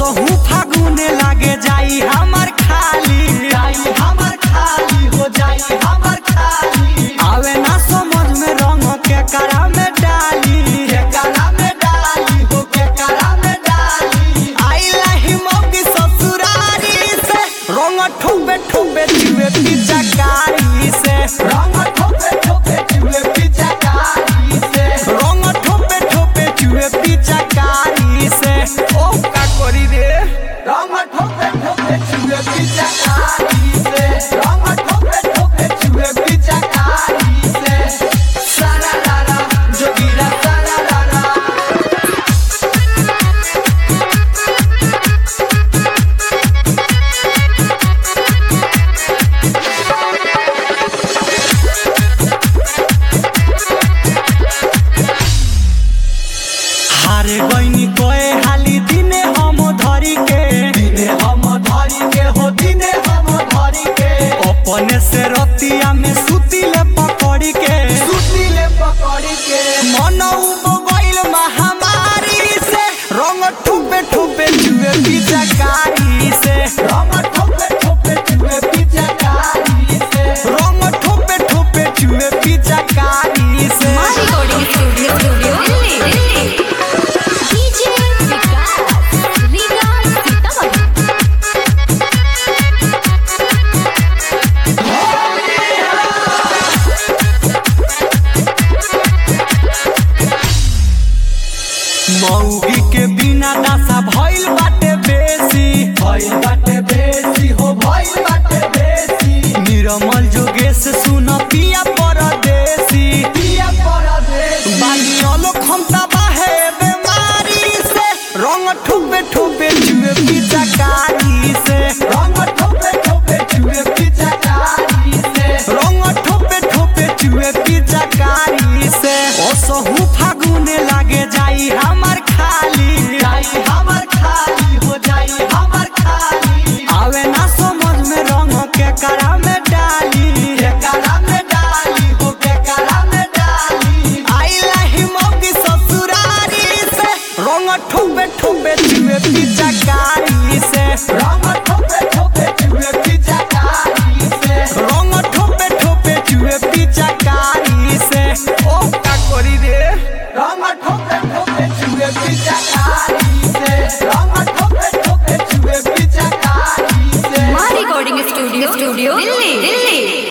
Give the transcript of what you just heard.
असहु फागुने लागे जाई हमर खाली जाई हमर खाली हो जाई हमर खाली आवे ना समझ में रंग के करा में डाली के करा में डाली हो के करा में डाली आइला ही मौकी ससुरारी से रंग ठोबे ठोबे जुए पिचकारी से रंग ठोपे ठोपे चूहे पिचकारी से रंग ठोबे ठोबे जुए पिचकारी से ओ का करी रे रंग ठोपे ठोपे चूहे पिचकारी से रंग ठोपे ठोपे चूहे पिचकारी से सारा लाला जोगीरा सारा लाला हारे गईनी कोए हाली दिने हम धरी के दिने हम धरी के हो दिने हम धरी के अपने से रतिया में सुतिले पकड़ी के सुतीले पकड़ी के मन मोबाइल महामारी से रंग ठुबे ठुबे जुए पिचकारी से रंग ठोपे ठोपे चूहे पिचकारी से रंग ठुबे ठुबे जुए पिचकारी से recording studio studio Delhi Delhi DJ Vikas Riga Sitamarhi मौगी के बिना दासा भइल बाटे बेसी भइल बाटे बेसी हो भइल बाटे बेसी निरमल जोगेश सुन पिया परदेसी पिया परदेसी बानियोलो खमता बाहे बेमारी से रंग ठुबे ठुबे जुए पिचकारी से रंग ठोपे ठोपे चूहे पिचकारी से रंग ठोपे ठोपे जुए पिचकारी से असहु फागुने लागे जाई हमर खाली जाई हमर खाली हो जाई हमर खाली आवे ना समझ में रंग के करा में डाली के करा में डाली हो के करा में डाली आइला ही मौकी ससुरारी से रंग ठोबे ठोबे जुए पिचकारी से रंग ठोपे ठोपे चूहे पिचकारी से रंग ठोपे ठोपे जुए पिचकारी से ओ का करी रे रंग ठोपे ठोपे चूहे पिचकारी